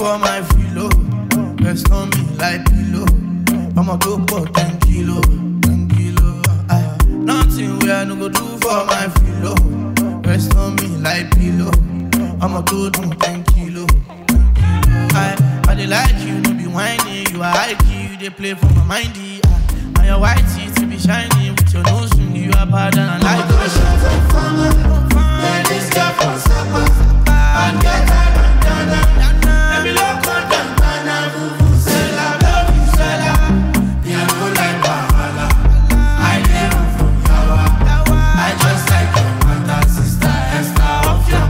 for my filo? Rest on me like pillow. I'ma go for 10 kilo, 10 kilo. Aye. Nothing where I no go do for my filo. Rest on me like pillow. I'ma go do 10 kilo, 10 kilo. I, I dey like you, no be whiny. You are high key, you dey play for my mindy. Aye. And your white teeth be shiny with your nose ring. You are bad and I like your shit. This girl from Sapa And get her bandana Let me look on them Banana Vuvuzela Love you, Zela Me I go like Bahala I dey run from Yawa I just like your mother Sister Esther Off your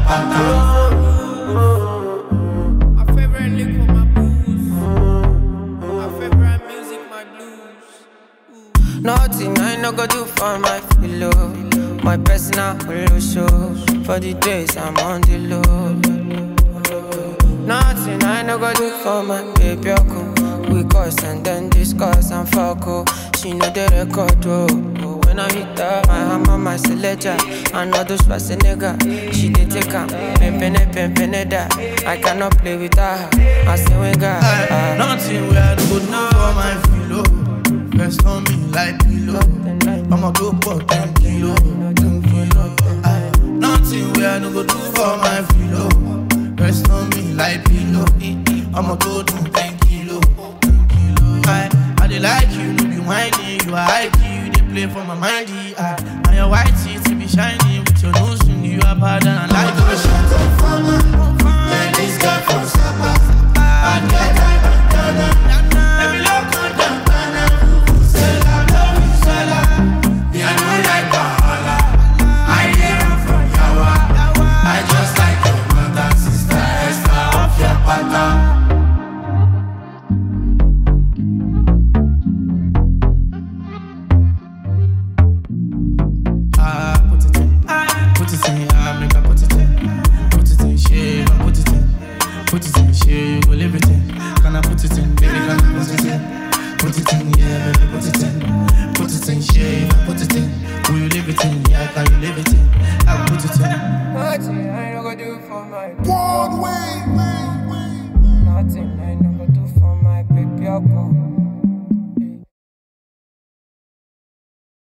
pattern My favorite liquor, my booze. My favorite music, my blues. Nothing I no go do for my pillow. My personal holo show. For the days I'm on the low. Nothing I no go do for my baby. Oko. We cuss and then discuss and fuck. Oh. She know the record. Oh. Oh, When I hit her, my hammer, my selector. I know those nigga. She did take her. Pimpin' pimpin' that. I cannot play with her. I say, we got. Aye. Nothing where I no go do for my filo. Rest on me like pillow. I'ma go for 10 kilo, 10 kilo. Aye. Nothing where I no go do for my filo. Rest on me like pillow. I'ma go do 10 kilo, 10 kilo. Aye. I dey like you, no be whiny. You are high key, you dey play for my mindy. Aye. And your white teeth be shiny with your nose ring. You are bad and I like your shit. This girl from Sapa And get her bandana Let me look on them Banana Vuvuzela Love you, Zela Me I know like Bahala I dey run from Yawa I just like your mother Sister Esther Off your pattern Ah, put it in. Put it in, ah, make I put it in. Put it in, shave, I put it in. Put it in, shave, you go live it in. Can I put it in, baby, can I put it in? Put it in, yeah, baby, put it in. Put it in, shave, I put it in. Will you live it in? Yeah, can you live it in? I put it in. Nothing I no go do for my